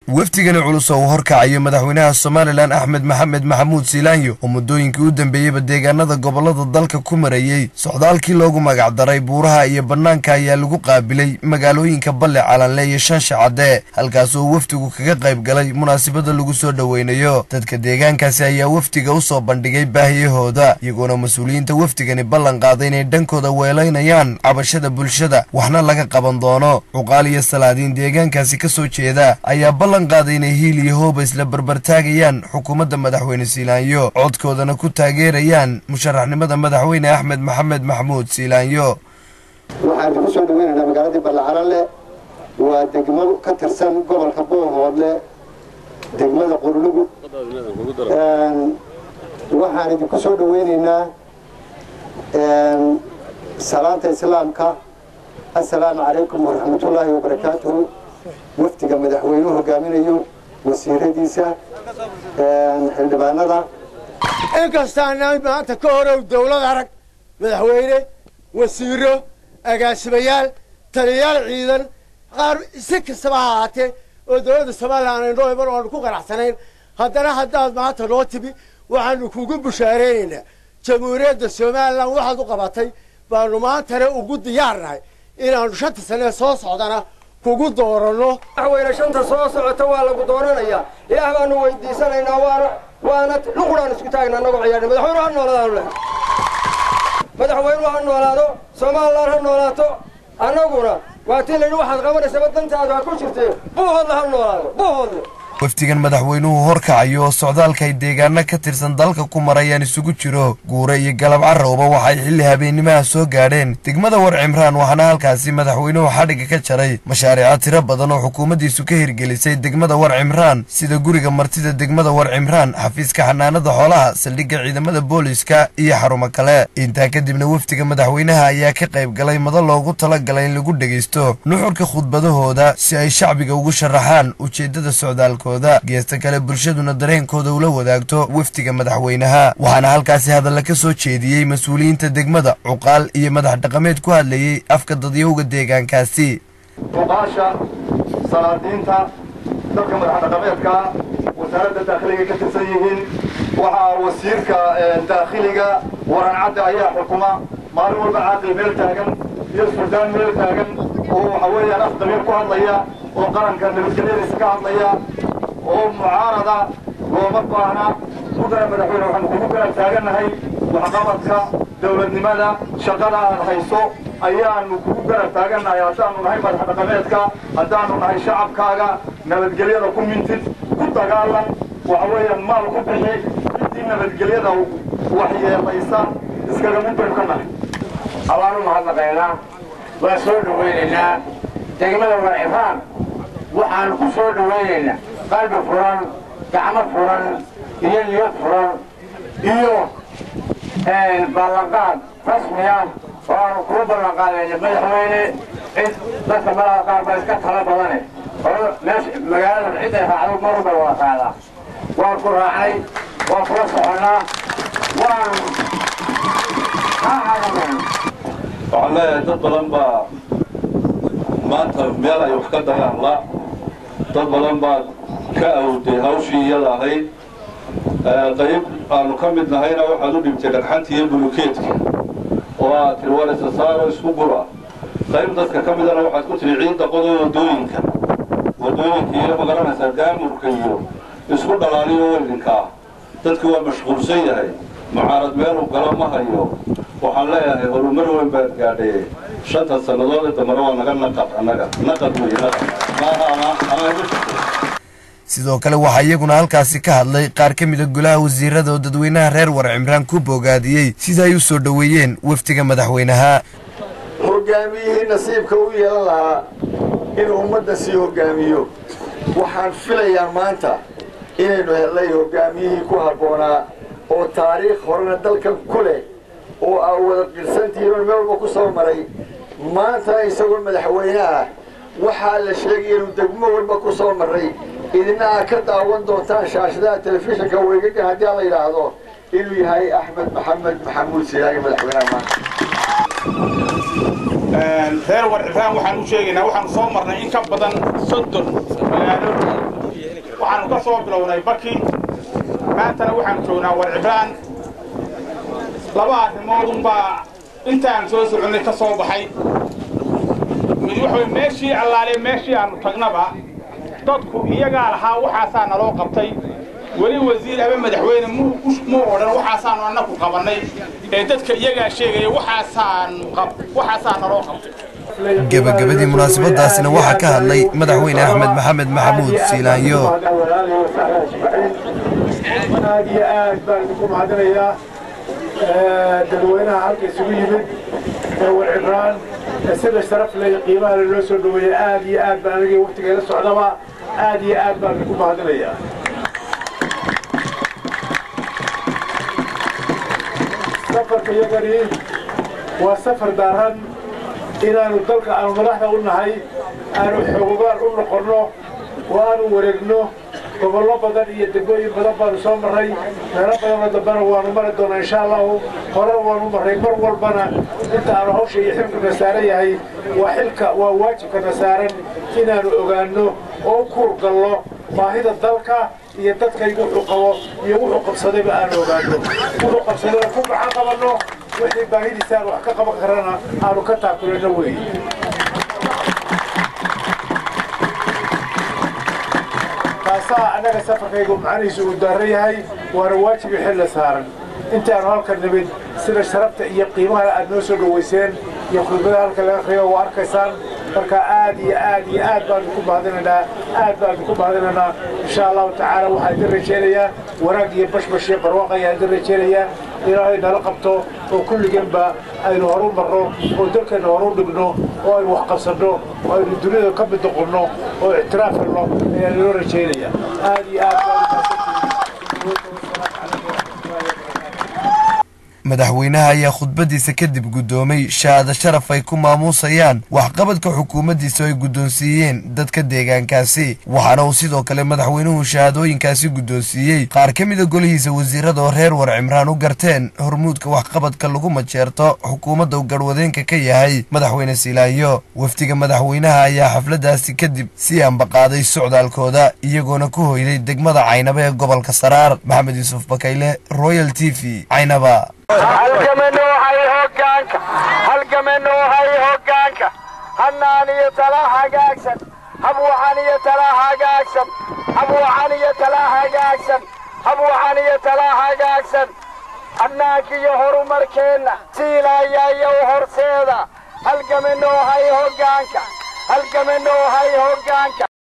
wafdigani culus oo uu horkacayo madaxweynaha somalilan axmed maxamed maxamuud siilaanyo oo muddooyinkii u dambeeyeyba deegaanada gobollada dalka ku marayey socdaalkii loogu magacdaray buuraha iyo bannaanka ayaa lagu qaabilay magaalooyinka balle calanle iyo shansha cadde halkaas oo wafdigu kaga qayb galay munaasabada lagu soo dhoweynayo dadka deegaankaasi ayaa wafdiga u soo bandhigay baahiyahooda iyagoona mas-uuliyiinta wafdigani ballan qaaday inay dhankooda weelaynayaan cabashada bulshada waxna laga qaban doono cuqaal iyo salaadiin deegaankaasi ka soo jeeda ayaa ballan qaaday inay hiil iyo hooba isla barbartaagayaan xukuumadda madaxweyne siilaanyo codkoodana ku taageerayaan musharaxnimada madaxweyne axmed maxamed maxamuud siilaanyo waxaan ku soo dhaweynaynaa magaaladii ballacalanle waa degmo ka tirsan gobolka boohoodle degmada qurlugud waxaan idinku soo dhaweynaynaa salaanta islaamka assalaamu calaykum waraxmatullaahi wabarakaatuhu wafdiga madaxweynuhu hogaaminayo wasiiradiisa xildhibaanada inkastaanaan maanta ka horow dawlad arag madaxweyne wasiiro agaasimayaal taliyayaal ciidan qaar si kastaba ha ahaatee oo dawladda somalilan aynoo iman oanu ku qanacsanayn haddana haddaad maanta noo timi waxaanu kugu bushaaraynaynaa jamhuuriyadda somalilan waxaad u qabatay baanu maantana ugu diyaarnahay inaanu shanta sanee soo socdana kugu dooranno madaxweyne shanta soo socota waa lagu dooranayaa ilaah baanu weydiisanaynaa waana waana luquraan isku taagna annagoo ciyaarna madaxweyne ha noolaadaanu leh madaxweynuhu ha noolaado somalilan ha noolaato annaguna waa tii layidhi waxaad qabanaysaba dantaadu ha ku jirtee buuhoodle ha noolaado buuhoodle wafdigan madaxweynuhu horkacayo oo socdaalka ay deegaano ka tirsan dalka ku marayaan isugu jiro guure iyo galab carrowba waxay xilli habeennimaha soo gaadheen degmada war cimraan waxaana halkaasi madaxweynuhu xadhigga ka jaray mashaariico tiro badan oo xukuumaddiisu ka hirgelisay degmada war cimraan sida guriga martida degmada war cimraan xafiiska xanaanada xoolaha saldhigga ciidamada booliiska iyo xarumo kale intaa kadibna wafdiga madaxweynaha ayaa ka qayb galay mado loogu talagalay in lagu dhegaysto nuxurka khudbadahooda si ay shacbiga ugu sharaxaan ujeeddada socdaalka geesta kale bulshaduna dareenkooda ula wadaagto wafdiga madaxweynaha waxaana halkaasi hadalla ka soo jeediyey mas-uuliyiinta degmada cuqaal iyo madax dhaqameed ku hadlayey afka dadyowga deegaankaasi cuqaasha salaadiinta dadka madax dhaqameedka wasaaradda daakhiliga ka tirsan yihiin waxaa wasiirka daakhiliga warancadda ayaa xukuma maalin walba caaqil meel taagan iyo suldaan meel taagan oo waxa weeyaan af dabiir ku hadlaya oo qaranka nabadgelyadiisa ka hadlaya oo mucaarada looma baahna mudana madaxweyne waxaanu kugu garab taagannahay waxqabadka dawladnimada shaqada aad hayso ayaanu kugu garab taagannahay haddaanu nahay madax dhaqameedka haddaanu nahay shacabkaaga nabadgelyada ku mintid ku dagaalan waxa weeyaan maal ku bixi intii nabadgelyada waxyeelaysa iskaga mid baynu ka nahay abaanu mahadnaqaynaa waan soo dhawaynaynaa degmada warcifaan waxaanu ku soo dhawaynaynaa qalbi furan gacmo furan iyo niyad furan iyo ballanqaad rasmi ah oo aanu kuu ballanqaadayna madaxweyne cid dadka malaha qaar baa iska tala badane oo meesha magaalada cid ay raacdo mar walba waa raacdaa waan ku raacnay waan kula soconnaa waan ha cadamayno waxaan leeyahay dad badan baa maanta meel ay wax ka dayaan la dad badan baad ka awday hawshii iyada ahayd qayb aanu ka mid nahayna waxaad u dhibtay dhagxantii iyo bulukeedka oo aad tiri war isa saaro isku gura qayb dadka ka midana waxaad ku tiri ciidda qodo wadooyinka wadooyinka iyo magaranaysaa daamurka iyo isku dhalaaliyo weldinkaa dadki waa mashquulsan yahay mucaarad meeluu galo ma hayo waxaan leeyahay horumar weyn baad gaadhee shanta sannadood ee dambana waa naga naqad annaga naqad weeye naqad maaha ama ama igu jirto sidoo kale waxaa iyaguna halkaasi ka hadlay qaar ka mida golaha wasiirada oo dadweynaha reer war cimraan ku boogaadiyey sida ay u soo dhoweeyeen wafdiga madaxweynaha hogaamiyihii nasiibka u yeelan lahaa inuu ummadda sii hogaamiyo waxaan filayaa maanta inaynu helnay hogaamiyihii ku habboonaa oo taariikh horena dalkan ku leh oo aa wada qirsantihiin oo meel walba ku soo maray maantana isagoo madaxweyne ah waxaa la sheegaya inuu degmo walba ku soo marray idina aad ka daawan doontaan shaashadaha telefishinka weygagan haddii aan la yidhaahdo inuu yahay axmed maxamed maxamuud silaagi madaxweynaha maanta reer warcifaan waxaan u sheegaynaa waxaan soo marnay in ka badan soddon magaalo soo bilownay baki maantana waxaan joognaa war cibraan laba arrimoodunbaa intaan soo soconnay ka soo baxay mid waxa meeshii allaale meeshii aannu tagnaba dadku iyagaa lahaa waxaasaa naloo qabtay weli wasiir ama madaxweyne muu odhan waxaasaannu annaku qabannay ee dadka iyagaa sheegaya waxaasaa naloo qabtay gebagabadii munaasabadaasina waxaa ka hadlay madaxweyne axmed maxamed maxamuud siilaanyo aad iyo aad baan idinku mahadinayaa dadweynaha halka isugu yimid ee warcibraan ee sida sharaf leh qiimaha loo soo dhaweeyey aad iyo aad baan anigii waqtigeela socdaba aad iyo aad baan idinku mahadinayaa safarka iyagani waa safar daaran inaanu dalka aanu madaxda u nahay aanu xoogogaan u noqonno oo aanu wareegno gobollo badan iyo degmooyin badan baanu soo marray meelo badanoo dambena waanu mari doonaa insha allahu horena waanu marray mar walbana inta aanu hawsha iyo xilkuna saaran yahay waa xilka waa waajibkana saaran inaanu ogaanno oo u kuur gallo baahida dalka iyo dadkaygu wuxuu qabo iyo wuxuu qabsadayba aanu ogaanno wuxuu qabsadayna ku gacan qabanno wixii baahidiisa aan wax ka qaban karana aanu ka taakulanno weeye kaasaa annaga safarkaygu macnihiisu uu daaran yahay waana waajibi xilla saaran intaanu halka nimid sida sharafta iyo qiimaha aad noo soo dhowayseen iyo khudbada halka laga aqriyo waa arkaysaan marka aad iyo aad iyo aad baan idinku mahadinaynaa aad baan idinku mahadinaynaa insha allahu tacaala waxaan idin rajaynayaa wanaag iyo bashbash iyo barwaaq ayaan idin rajaynayaa ilaahay nala qabto oo kulligeenba aynu horu marno oo dalkeenna horu dhigno oo aynu wax qabsanno oo aynu duniyada ka mid noqonno oo ictiraaf helno ayaan inoo rajaynayaa aad iyo aad baan madaxweynaha ayaa khudbadiisa kadib guddoomay shahaado sharaf ay ku maamuusayaan waxqabadka xukuumaddiisa oo ay guddoonsiiyeen dadka deegaankaasi waxaana uu sidoo kale madaxweynuhu shahaadooyinkaasi guddoonsiiyey qaar ka mida golihiisa wasiirada oo reer war cimraan u garteen hormuudka waxqabadka lagu majeerto xukuumadda uu garwadeenka ka yahay madaxweyne siilaanyo wafdiga madaxweynaha ayaa xafladdaasi kadib sii ambaqaaday socdaalkooda iyagoona ku hoyday degmada caynaba ee gobolka saraar maxamed yuusuf bakayle royal t v caynaba halgamanohay hoggaanka halgamanohay hoggaanka hannaan iyo tala hagaagsan habwacan iyo tala hagaagsan habwacan iyo tala hagaagsan habwacan iyo tala hagaagsan hannaankiyo horumarkeenna siilayayow horseeda halgamanohay hoggaanka halgamanohay hoggaanka